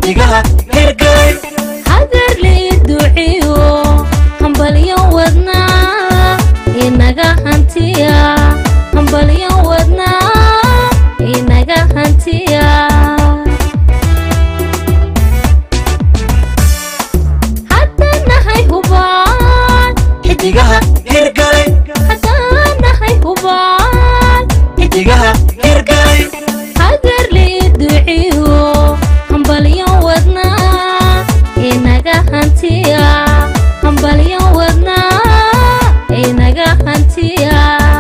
xidigaha hirgalay hagarlii duciyo hambalyo wadnaa inaga hantiya hambalyo wadnaa inaga hantiya haddaan nahay hubaan xidigaha hirgalay haddaan nahay hubaan xidigaha hirgalay hagarlii duciyo hambalyo wadnaa inaga hantiya hambalyo wadnaa inaga hantiya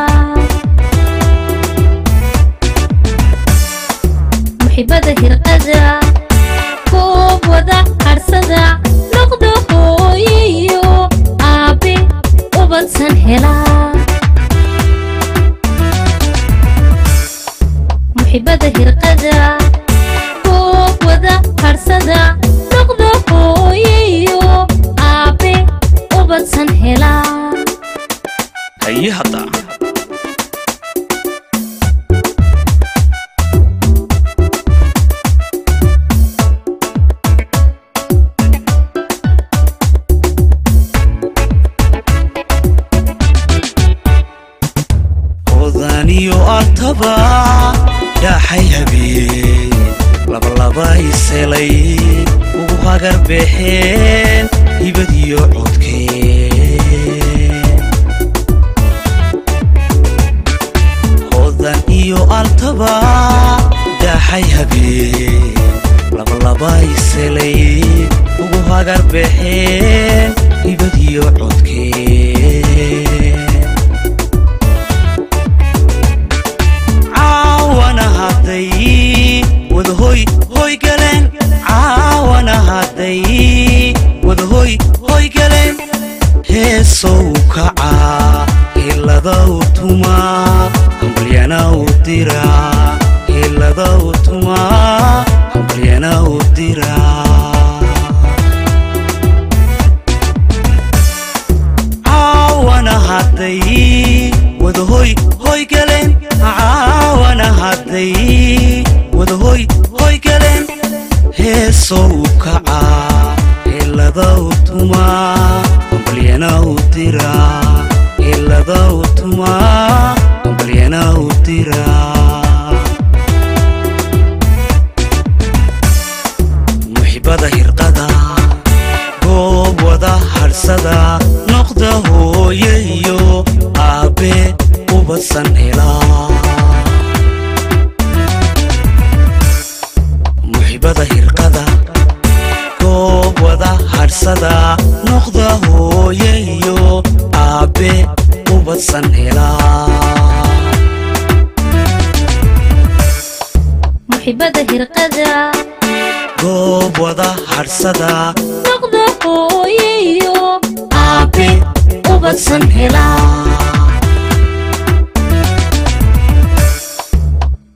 muxibada hirqada koob wada harsada noqda hooyiyo aabe ubadsan helaa muxibada hirqada koob wada harsada noqda hooyiyo aabe ubadsan helaa haye hadda odaniyo altaba dhaaxay habeen labalaba iselay ugu hagar baxeen hibadiyo codkeen odan iyo altaba dhaaxay habeen labalaba iselay ugu hagar baxeen hibadiyo codkeen caawana hadday wadahoy hoy galeen caawana hadday wadahoy hoy galeen heesow kacaa hiladow tumaa hambalyanaw diraa hiladow tumaa hambalyanaw diraa caawana hadday wadahoy hoy galeen caawana hadday wadahoy hoy galeen heesow kacaa hiladow tumaa hambalyanaw diraa hiladow tumaa hambalyanaw diraa muxibada hirqada goob wada harsada noqda hooye iyo aabe ubadsan helaa muxibada hirqada goob wada harsada noqda hooye iyo aabe ubadsan helaa muxibada hirqada goob wada harsada noqda hooyiyo aabe ubadsan helaa